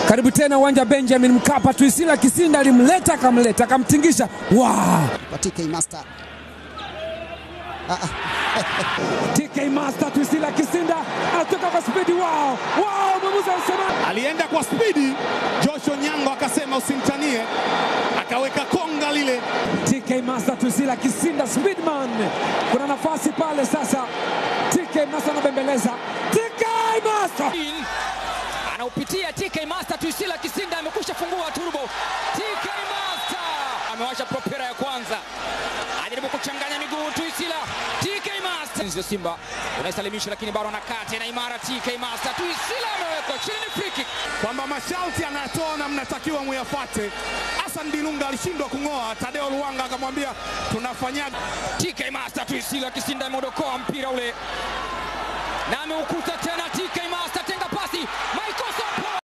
Karibu tena uwanja Benjamin Mkapa. Tuisila Kisinda alimleta akamleta akamtingisha. Wow! kwa TK Master. TK Master Tuisila Kisinda anatoka kwa spidi. Wow! Wow! Mwamuzi anasema alienda kwa spidi. Joshua Nyango akasema usimtanie, akaweka konga lile. TK Master Tuisila Kisinda Speedman. Kuna nafasi pale sasa. TK Master anabembeleza. TK Master anaupitia TK Master. Tuisila Kisinda amekusha fungua turbo. TK Master amewasha propera ya kwanza, ajaribu kuchanganya miguu Tuisila. TK Master nzio Simba unaisalimisha, lakini bado anakaa tena imara. TK Master Tuisila amewekwa chini, ni free kick. kwamba masharti anayatoa na mnatakiwa muyafate. Hassan Dilunga alishindwa kung'oa, Tadeo Luanga akamwambia tunafanyaje? TK Master Tuisila Kisinda ameodokoa mpira ule na ameukuta tena